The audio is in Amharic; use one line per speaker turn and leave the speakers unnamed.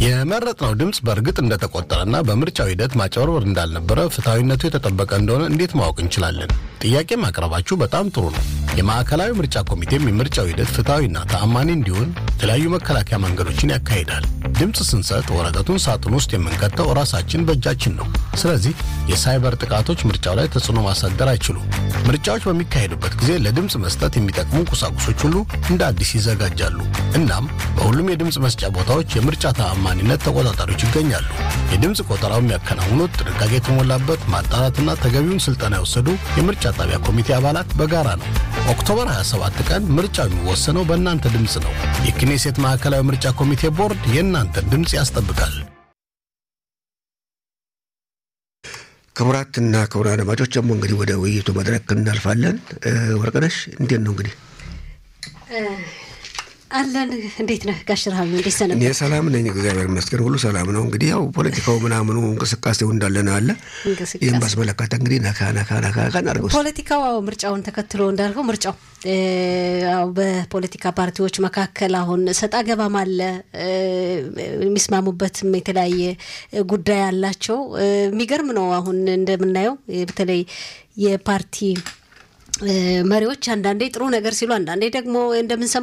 የመረጥነው ድምፅ በእርግጥ እንደተቆጠረና በምርጫው ሂደት ማጭበርበር እንዳልነበረ ፍትሐዊነቱ የተጠበቀ እንደሆነ እንዴት ማወቅ እንችላለን? ጥያቄ ማቅረባችሁ በጣም ጥሩ ነው። የማዕከላዊ ምርጫ ኮሚቴም የምርጫው ሂደት ፍትሐዊና ተአማኒ እንዲሆን የተለያዩ መከላከያ መንገዶችን ያካሂዳል። ድምፅ ስንሰጥ ወረቀቱን ሳጥን ውስጥ የምንከተው ራሳችን በእጃችን ነው። ስለዚህ የሳይበር ጥቃቶች ምርጫው ላይ ተጽዕኖ ማሳደር አይችሉም። ምርጫዎች በሚካሄዱበት ጊዜ ለድምፅ መስጠት የሚጠቅሙ ቁሳቁሶች ሁሉ እንደ አዲስ ይዘጋጃሉ። እናም በሁሉም የድምፅ መስጫ ቦታዎች የምርጫ ተአማኒነት ተቆጣጣሪዎች ይገኛሉ። የድምፅ ቆጠራው የሚያከናውኑት ጥንቃቄ የተሞላበት ማጣራትና ተገቢውን ስልጠና የወሰዱ የምርጫ ጣቢያ ኮሚቴ አባላት በጋራ ነው። ኦክቶበር 27 ቀን ምርጫው የሚወሰነው በእናንተ ድምፅ ነው። የክኔሴት ማዕከላዊ ምርጫ ኮሚቴ ቦርድ የእናንተን ድምፅ ያስጠብቃል።
ክቡራትና ክቡራን አድማጮች ደግሞ እንግዲህ ወደ ውይይቱ መድረክ እናልፋለን። ወርቅነሽ እንዴት ነው እንግዲህ
አለን እንዴት ነህ ጋሽ ረሃብ እንዴት ሰነ
እኔ ሰላም ነኝ እግዚአብሔር ይመስገን ሁሉ ሰላም ነው እንግዲህ ያው ፖለቲካው ምናምኑ እንቅስቃሴው እንዳለን አለ ይህም ባስመለከተ እንግዲህ ነካ ነካ ነካ ነካ እናድርገው
ፖለቲካው አዎ ምርጫውን ተከትሎ እንዳልከው ምርጫው ያው በፖለቲካ ፓርቲዎች መካከል አሁን ሰጣ ገባም አለ የሚስማሙበትም የተለያየ ጉዳይ አላቸው የሚገርም ነው አሁን እንደምናየው በተለይ የፓርቲ መሪዎች አንዳንዴ ጥሩ ነገር ሲሉ አንዳንዴ ደግሞ እንደምንሰማ